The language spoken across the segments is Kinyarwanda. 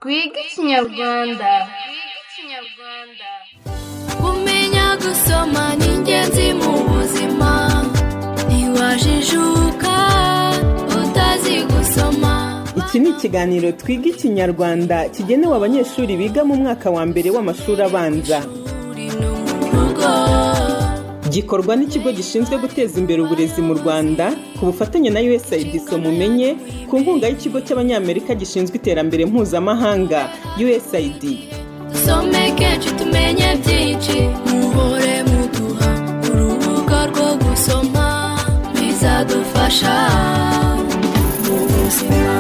twige ikinyarwanda kumenya gusoma ni ingenzi mu buzima ntiwajijuka utazi gusoma iki ni ikiganiro twiga ikinyarwanda kigenewe abanyeshuri biga mu mwaka wa mbere w'amashuri abanza uri no mu rugo gikorwa n'ikigo gishinzwe guteza imbere uburezi mu rwanda ku bufatanye na usaid mumenye ku nkunga y'ikigo cy'abanyamerika gishinzwe iterambere mpuzamahanga usaid dusome kenshi tumenye byinshi muhore muduha urubuga rwo gusoma bizadufasha mu buzima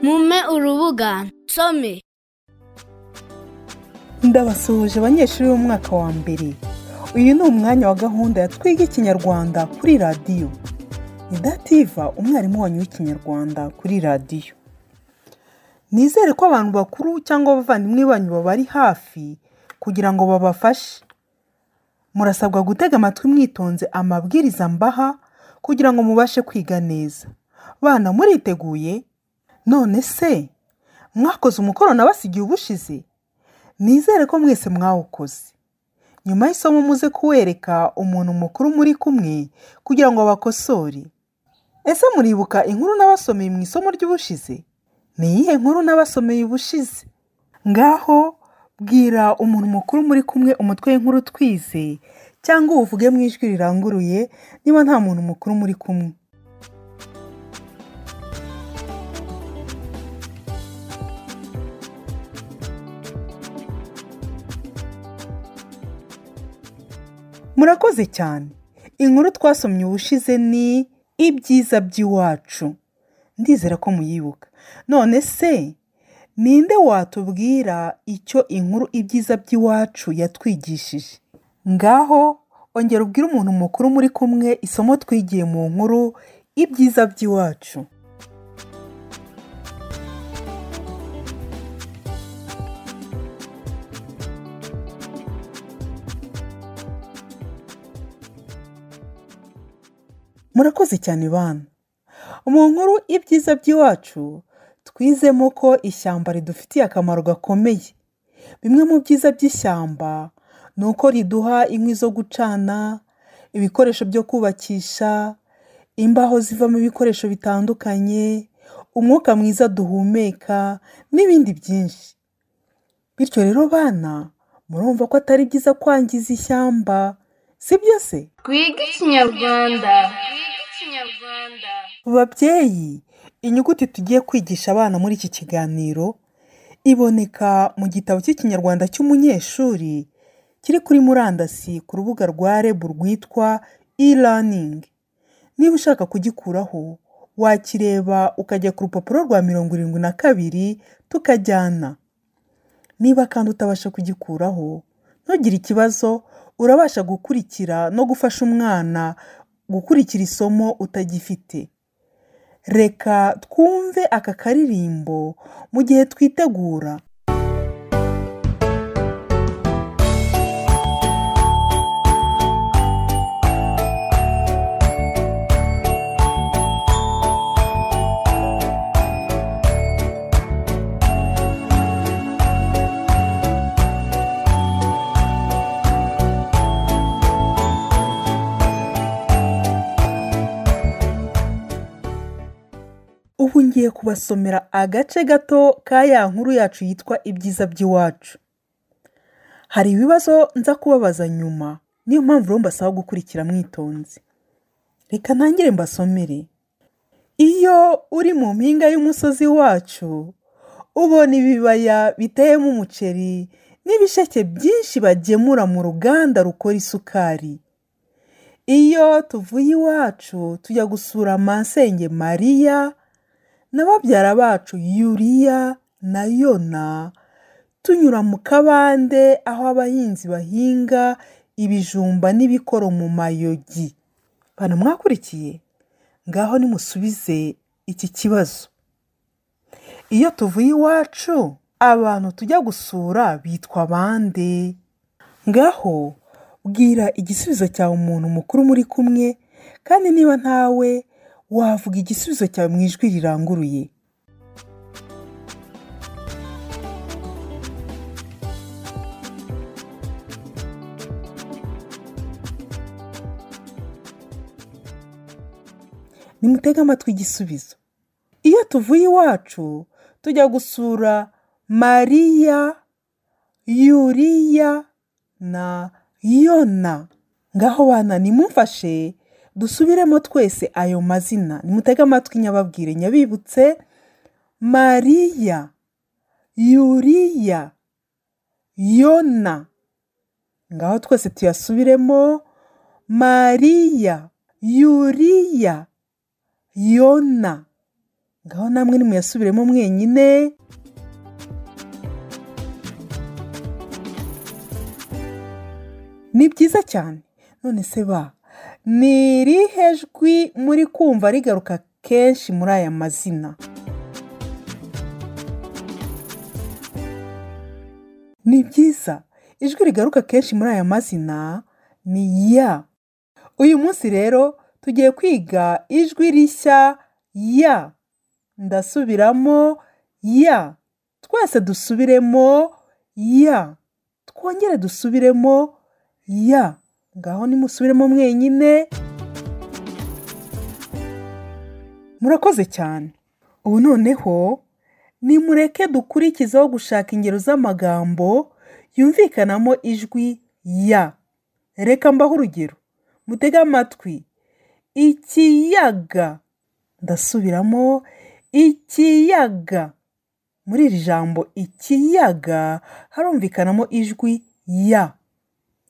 mume urubuga nsome ndabasuhuje abanyeshuri b'umwaka wa mbere uyu ni umwanya wa gahunda ya twiga ikinyarwanda kuri radiyo ni dativa umwarimu wanyu w'ikinyarwanda kuri radiyo nizere ko abantu bakuru cyangwa abavandimwe banyu babari hafi kugira ngo babafashe murasabwa gutega amatwi mwitonze amabwiriza mbaha kugira ngo mubashe kwiga neza bana muriteguye none se mwakoze umukoro nabasigiye ubushize nizere ko mwese mwawukoze nyuma y'isomo muze kuwereka umuntu mukuru muri kumwe kugira ngo abakosore ese muribuka inkuru n'abasomeye mu isomo ry'ubushize ni iyihe nkuru n'abasomeye ubushize ngaho bwira umuntu mukuru muri kumwe umutwe w'inkuru twize cyangwa uvuge mu ijwi riranguruye niba nta muntu mukuru muri kumwe murakoze cyane inkuru twasomye ubushize ni ibyiza by'iwacu ndizera ko muyibuka none se ninde watubwira icyo inkuru ibyiza by'iwacu yatwigishije ngaho ongera ubwire umuntu mukuru muri kumwe isomo twigiye mu nkuru ibyiza by'iwacu murakoze cyane bana mu nkuru ibyiza by'iwacu twizemo ko ishyamba ridufitiye akamaro gakomeye bimwe mu byiza by'ishyamba ni uko riduha inkwi zo gucana ibikoresho byo kubakisha imbaho zivamo ibikoresho bitandukanye umwuka mwiza duhumeka n'ibindi byinshi bityo rero bana murumva ko atari byiza kwangiza ishyamba si byo se twige ikinyarwanda babyeyi inyuguti tugiye kwigisha abana muri iki kiganiro iboneka mu gitabo cy'ikinyarwanda cy'umunyeshuri kiri kuri murandasi ku rubuga rwa reb rwitwa e-learning niba ushaka kugikuraho wakireba ukajya ku rupapuro rwa mirongo irindwi na kabiri tukajyana niba kandi utabasha kugikuraho ntugire ikibazo urabasha gukurikira no gufasha umwana gukurikira isomo utagifite reka twumve aka karirimbo mu gihe twitegura ubu ngiye kubasomera agace gato ka ya nkuru yacu yitwa ibyiza by'iwacu hari ibibazo nza kubabaza nyuma niyo mpamvu rero mbasaba gukurikira mwitonze reka ntangire mbasomere iyo uri mu mpinga y'umusozi wacu ubona ibibaya biteyemo umuceri n'ibisheke byinshi bagemura mu ruganda rukora isukari iyo tuvuye iwacu tujya gusura masenge mariya na babyara bacu yuriya na yona tunyura mu kabande aho abahinzi bahinga ibijumba n'ibikoro mu mayogi bana mwakurikiye ngaho nimusubize iki kibazo iyo tuvuye iwacu abantu tujya gusura bitwa bande ngaho bwira igisubizo cyawe umuntu mukuru muri kumwe kandi niba ntawe wavuga igisubizo cyawe mu ijwi riranguruye nimutege amatwi igisubizo iyo tuvuye iwacu tujya gusura mariya yuriya na yona ngaho bana nimumfashe dusubiremo twese ayo mazina nimutege amatwi nyababwire nyabibutse mariya yuriya yona ngaho twese tuyasubiremo mariya yuriya yona ngaho namwe nimuyasubiremo mwenyine ni byiza cyane none se ba ni irihe jwi muri kumva rigaruka kenshi muri aya mazina ni byiza ijwi rigaruka kenshi muri aya mazina ni ya uyu munsi rero tugiye kwiga ijwi rishya ya ndasubiramo ya twese dusubiremo ya twongere dusubiremo ya ngaho nimusubiremo mwenyine murakoze cyane ubu noneho nimureke dukurikizeho gushaka ingero z'amagambo yumvikanamo ijwi ya reka mbaho urugero mutege amatwi ikiyaga ndasubiramo ikiyaga muri iri jambo ikiyaga harumvikanamo ijwi ya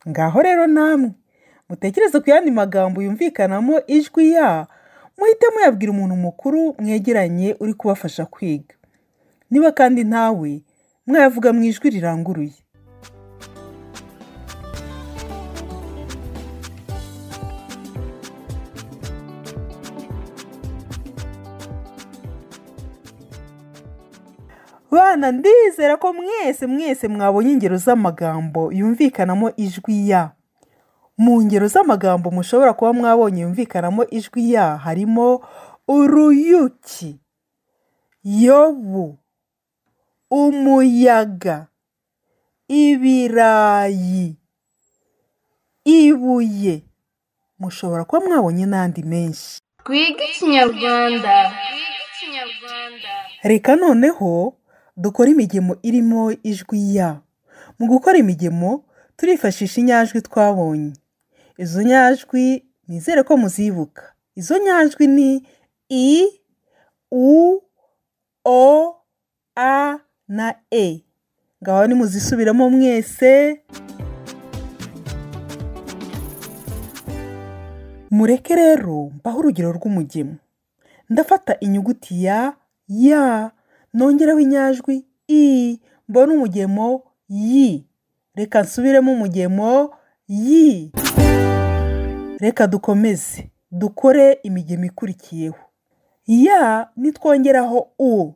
ngaho rero namwe mutekereze ku yandi magambo yumvikanamo ijwi ya muhite muyabwira umuntu mukuru mwegeranye uri kubafasha kwiga niba kandi ntawe mwayavuga mu ijwi riranguruye bana ndizera ko mwese mwese mwabonye ingero z'amagambo yumvikanamo ijwi ya mu ngero z'amagambo mushobora kuba mwabonye yumvikanamo ijwi ya harimo uruyuki yobu umuyaga ibirayi ibuye mushobora kuba mwabonye n'andi menshi Twiga ikinyarwanda. reka noneho dukore imigemo irimo ijwi ya mu gukora imigemo turifashisha inyajwi twabonye izo nyajwi nizere ko muzibuka izo nyajwi ni i u o a na e ngaho nimuzisubiramo mwese mureke rero mbaho urugero rw'umugemo ndafata inyuguti ya ya nongeraho inyajwi i mbona umugemo yi reka nsubiremo umugemo yi reka dukomeze dukore imigemo ikurikiyeho ya nitwongeraho u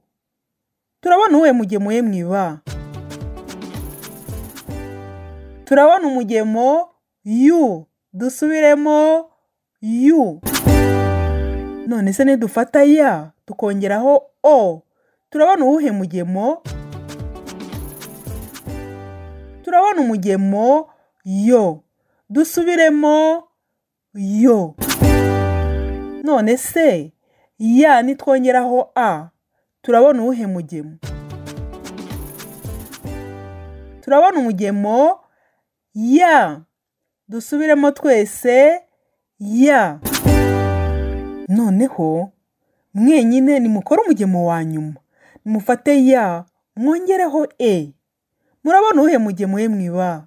turabona uwuhe mugemo ye mu iba turabona umugemo yu dusubiremo yu none se nidufata ya tukongeraho o turabona uwuhe mugemo turabona umugemo yo dusubiremo yo none se ya nitwongeraho a turabona uwuhe mugemo turabona umugemo ya dusubiremo twese ya noneho mwenyine nimukore umugemo wa nyuma nimufate ya mwongereho e murabona uwuhe mugemo we mwiba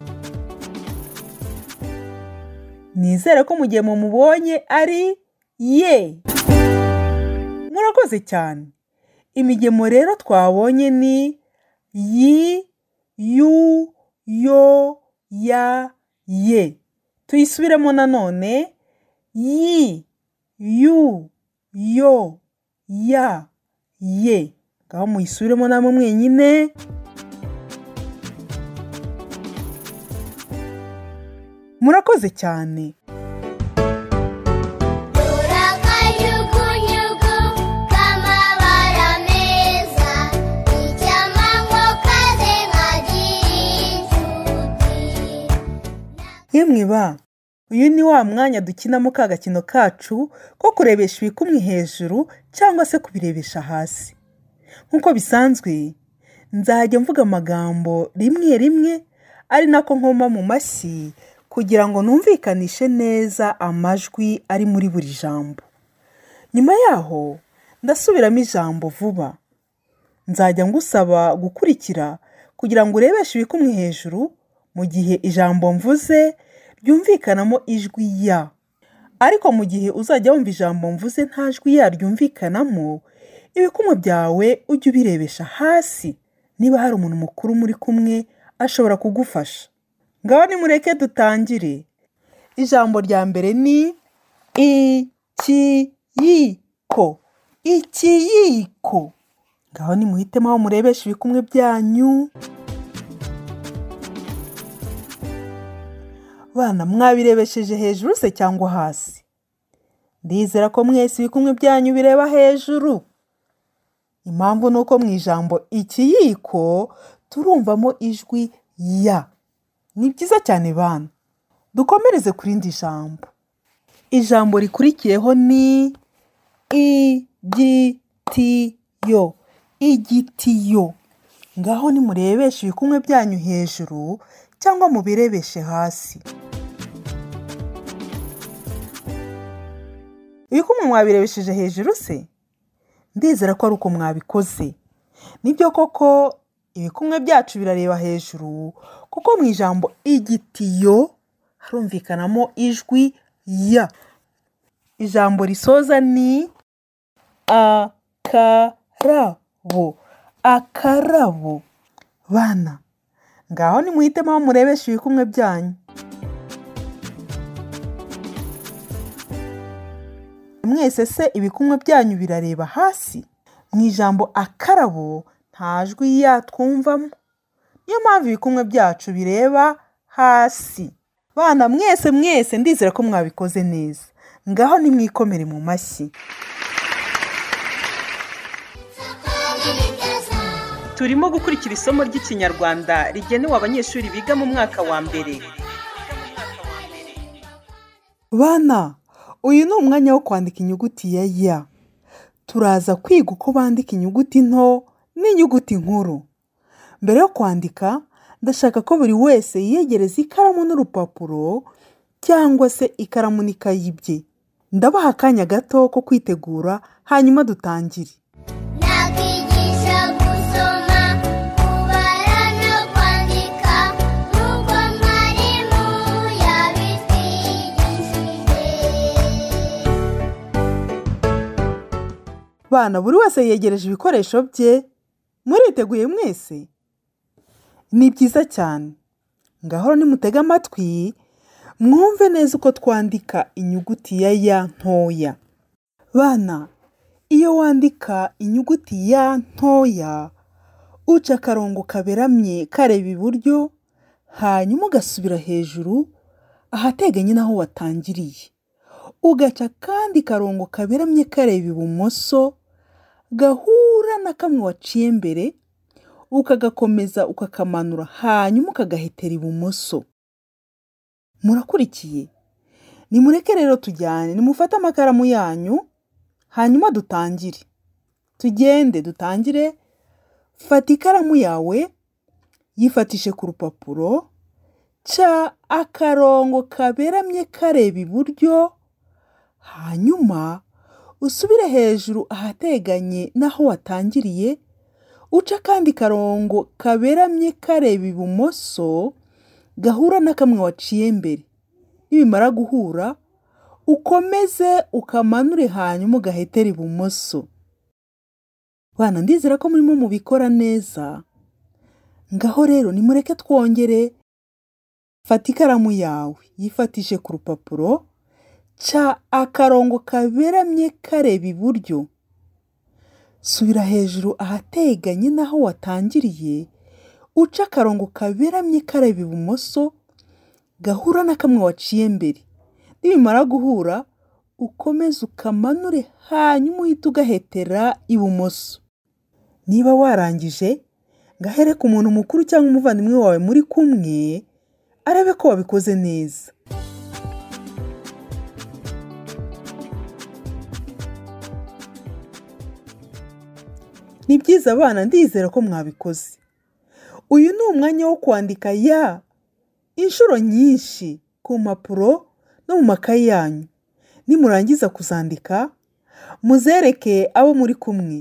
nizere ko umugemo mubonye ari ye murakoze cyane imigemo rero twabonye ni yi yu yo ya ye tuyisubiremo nanone yi yu yo ya ye ngaho muyisubiremo namwe mwenyine murakoze cyane Urakanyugunyugu k'amabara meza Icyamanywa kaze nkagira inshuti yemwe ba uyu ni wa mwanya dukinamo ka gakino kacu ko kurebesha ibikumwe hejuru cyangwa se kubirebesha hasi nk'uko bisanzwe nzajya mvuga amagambo rimwe rimwe ari nako nkoma mu mashyi kugira ngo numvikanishe neza amajwi ari muri buri jambo nyuma yaho ndasubiramo ijambo vuba nzajya ngusaba gukurikira kugira ngo urebeshe ibikumwe hejuru mu gihe ijambo mvuze ryumvikanamo ijwi ya ariko mu gihe uzajya wumva ijambo mvuze nta jwi ya ryumvikanamo ibikumwe byawe ujye ubirebesha hasi niba hari umuntu mukuru muri kumwe ashobora kugufasha ngaho nimureke dutangire ijambo rya mbere ni ikiyiko ikiyiko ngaho nimuhitemo aho murebesha ibikumwe byanyu bana mwabirebesheje hejuru se cyangwa hasi ndizera ko mwese ibikumwe byanyu bireba hejuru impamvu ni uko mu ijambo ikiyiko turumvamo ijwi ya ni byiza cyane bana dukomereze ku rindi jambo ijambo rikurikiyeho ni igitiyo igitiyo ngaho nimurebeshe ibikumwe byanyu hejuru cyangwa mubirebeshe hasi ibikumwe mwabirebesheje hejuru se ndizera ko ari uko mwabikoze nibyo koko ibikumwe byacu birareba hejuru kuko mu ijambo igitiyo harumvikanamo ijwi ya ijambo risoza ni akarabo akarabo bana ngaho nimuhitemo aho murebesha ibikumwe byanyu mwese se ibikumwe byanyu birareba hasi mu ijambo akarabo nta jwi yatwumvamo niyo mpamvu ibikumwe byacu bireba hasi bana mwese mwese ndizera ko mwabikoze neza ngaho nimwikomere mu mashyi turimo gukurikira isomo ry'ikinyarwanda rigenewe abanyeshuri biga mu mwaka wa mbere bana uyu ni umwanya wo kwandika inyuguti ya ya turaza kwiga uko bandika inyuguti nto n'inyuguti nkuru mbere yo kwandika ndashaka ko buri wese yiyegereza ikaramu n'urupapuro cyangwa se ikaramu n'ikayi bye ndabaha akanya gato ko kwitegura hanyuma dutangire nakwigisha gusoma kubara no kwandika nk'uko mwarimu yabitwigishije bana buri wese yegereje ibikoresho bye muriteguye mwese ni byiza cyane ngahora nimutege amatwi mwumve neza uko twandika inyuguti ya ya ntoya bana iyo wandika inyuguti ya ntoya uca akarongo kaberamye kareba iburyo hanyuma ugasubira hejuru ahateganye n'aho watangiriye ugaca akandi karongo kaberamye kareba ibumoso gahura na kamwe waciye mbere ukagakomeza ukakamanura hanyuma ukagahetera ibumoso murakurikiye nimureke rero tujyane nimufate amakaramu yanyu hanyuma dutangire tugende dutangire fata ikaramu yawe yifatishe ku rupapuro ca akarongo kaberamye kareba iburyo hanyuma usubire hejuru ahateganye n'aho watangiriye uca akandi karongo kaberamye kareba ibumoso gahura na kamwe waciye mbere nibimara guhura ukomeze ukamanure hanyuma ugahetera ibumoso bana ndizera ko murimo mubikora neza ngaho rero nimureke twongere fata ikaramu yawe yifatishe ku rupapuro ca akarongo kaberamye kareba iburyo subira hejuru ahateganye n'aho watangiriye uca akarongo kaberamye kareba ibumoso gahura na kamwe waciye mbere nibimara guhura ukomeze ukamanure hanyuma uhite ugahetera ibumoso niba warangije ngahere ku muntu mukuru cyangwa umuvandimwe wawe muri kumwe arebe ko wabikoze neza ni byiza abana ndizera ko mwabikoze uyu ni umwanya wo kwandika ya inshuro nyinshi ku mpapuro no mu makayi yanyu nimurangiza kuzandika muzereke abo muri kumwe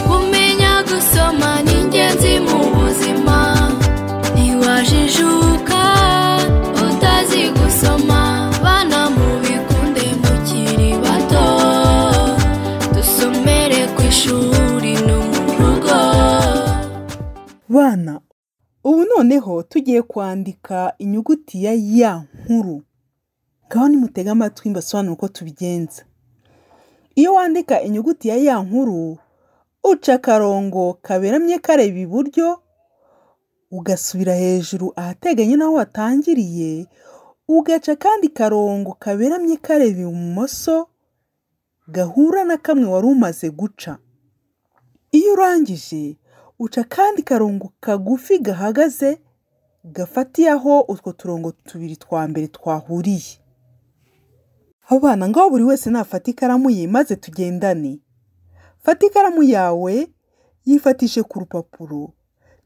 kumenya gusoma ni ingenzi mu buzima ntiwajijuka utazi gusoma bana mubikunde mukiri bato dusomere ku ishuri no mu rugo bana ubu noneho tugiye kwandika inyuguti ya ya nkuru ngaho nimutega amatwi mbasobanura uko tubigenza iyo wandika inyuguti ya ya nkuru uca akarongo kaberamye kareba iburyo ugasubira hejuru ahateganye n'aho watangiriye ugaca akandi karongo kaberamye kareba ibumoso gahura na kamwe wari umaze guca iyo urangije uca akandi karongo kagufi gahagaze gafatiye aho utwo turongo tubiri twa mbere twahuriye abana ngaho buri wese nafata ikaramu ye maze tugendane fata ikaramu yawe yifatishe ku rupapuro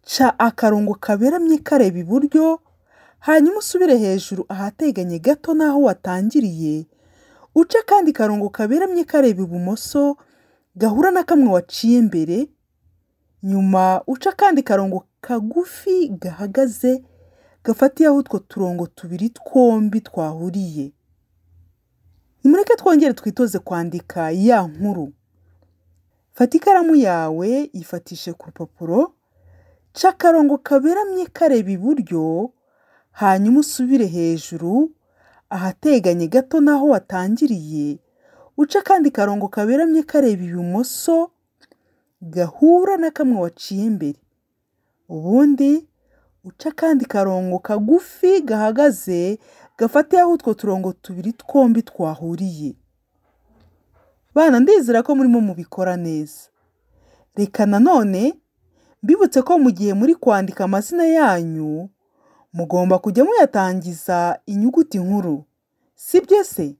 ca akarongo kaberamye kareba iburyo hanyuma usubire hejuru ahateganye gato n'aho watangiriye uce akandi karongo kaberamye kareba ibumoso gahura na kamwe waciye mbere nyuma uca akandi karongo kagufi gahagaze gafatiye aho utwo turongo tubiri twombi twahuriye nimureke twongere twitoze kwandika ya nkuru fata ikaramu yawe yifatishe ku rupapuro ca akarongo kaberamye kareba iburyo hanyuma usubire hejuru ahateganye gato n'aho watangiriye uca akandi karongo kaberamye kareba ibumoso gahura na kamwe waciye imbere ubundi uca akandi karongo kagufi gahagaze gafatiye aho utwo turongo tubiri twombi twahuriye bana ndizera ko murimo mubikora neza reka nanone mbibutse ko mu gihe muri kwandika amazina yanyu mugomba kujya muyatangiza inyuguti nkuru sibyo se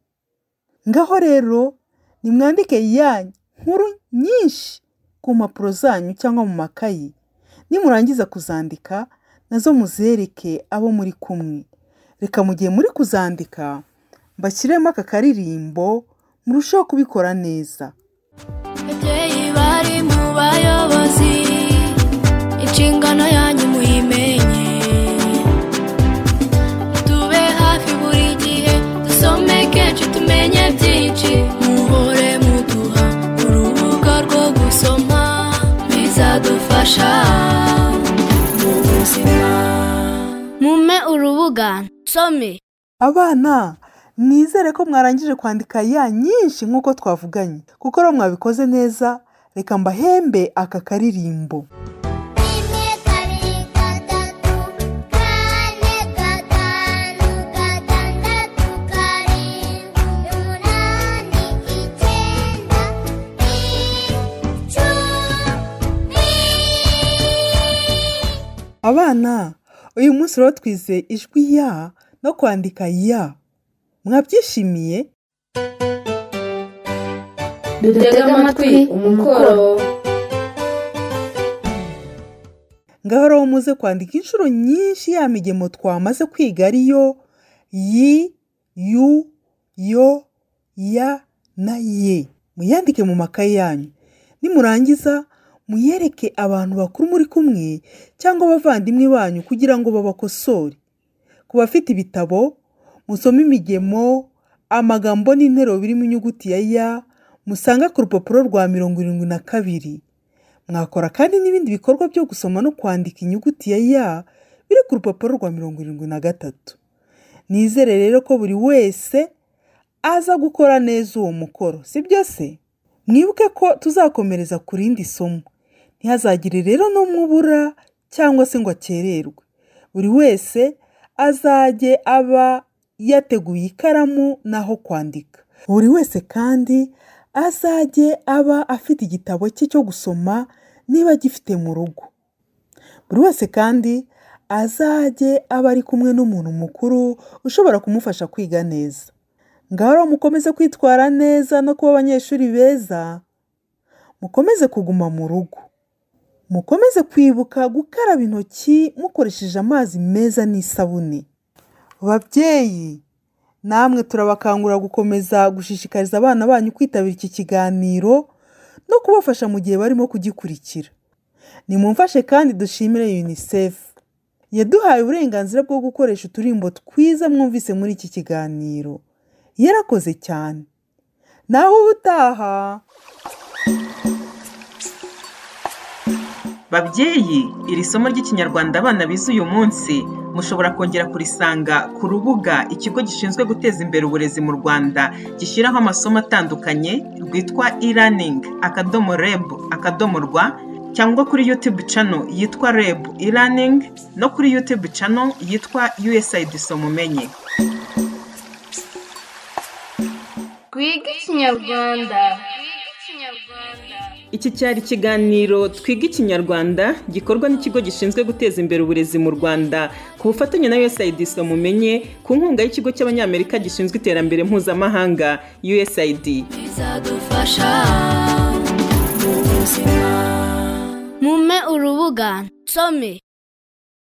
ngaho rero nimwandike ya nkuru nyinshi ku mpapuro zanyu cyangwa mu makayi nimurangiza kuzandika nazo muzereke abo muri kumwe reka mu gihe muri kuzandika mbashyiremo aka karirimbo murusheho kubikora neza babyeyi bari mu bayobozi inshingano yanyu muyimenye tube hafi buri gihe dusome kenshi tumenye byinshi muhore muduha urubuga rwo gusoma bizadufasha mu buzima mume urubuga some abana nizere ko mwarangije kwandika ya nyinshi nk'uko twavuganye kuko rero mwabikoze neza reka mbahembe aka karirimbo rimwe kabiri gatatu kane gatanu gatandatu karindwi umunani icyenda icumi abana uyu munsi rero twize ijwi ya no kwandika ya mwabyishimiye dutega amatwi umukoro ngaho rero muze kwandika inshuro nyinshi ya migemo twamaze kwiga ariyo yi yu yo ya na ye muyandike mu makaye yanyu nimurangiza muyereke abantu bakuru muri kumwe cyangwa abavandimwe banyu kugira ngo babakosore ku bafite ibitabo musome imigemo amagambo n'interuro birimo inyuguti ya ya musanga ku rupapuro rwa mirongo irindwi na kabiri mwakora kandi n'ibindi bikorwa byo gusoma no kwandika inyuguti ya ya biri ku rupapuro rwa mirongo irindwi na gatatu nizere rero ko buri wese aza gukora neza uwo mukoro sibyo se mwibuke ko tuzakomereza ku rindi somo ntihazagire rero n'umwe ubura cyangwa se ngo akererwe buri wese azajye aba yateguye ikaramu n'aho kwandika buri wese kandi azajye aba afite igitabo cye cyo gusoma niba agifite mu rugo buri wese kandi azajye aba ari kumwe n'umuntu mukuru ushobora kumufasha kwiga neza ngaho rero mukomeze kwitwara neza no kuba abanyeshuri beza mukomeze kuguma mu rugo mukomeze kwibuka gukaraba intoki mukoresheje amazi meza n'isabune babyeyi namwe turabakangurira gukomeza gushishikariza abana banyu kwitabira iki kiganiro no kubafasha mu gihe barimo kugikurikira nimumfashe kandi dushimire unicef yaduhaye uburenganzira bwo gukoresha uturimbo twiza mwumvise muri iki kiganiro yarakoze cyane naho ubutaha babyeyi iri somo ry'ikinyarwanda abana bize uyu munsi mushobora kongera kurisanga ku rubuga ikigo gishinzwe guteza imbere uburezi mu rwanda gishyiraho amasomo atandukanye rwitwa e-learning akadomo reb akadomo rwa cyangwa kuri YouTube channel yitwa REB e-learning no kuri YouTube channel yitwa USAID Somumenye. twiga ikinyarwanda Iki cyari ikiganiro Twiga Ikinyarwanda gikorwa n'ikigo gishinzwe guteza imbere uburezi mu Rwanda ku bufatanye na USAID Somumenye ku nkunga y'ikigo cy'Abanyamerika gishinzwe iterambere mpuzamahanga USAID. bizadufasha mu buzima mume urubuga nsome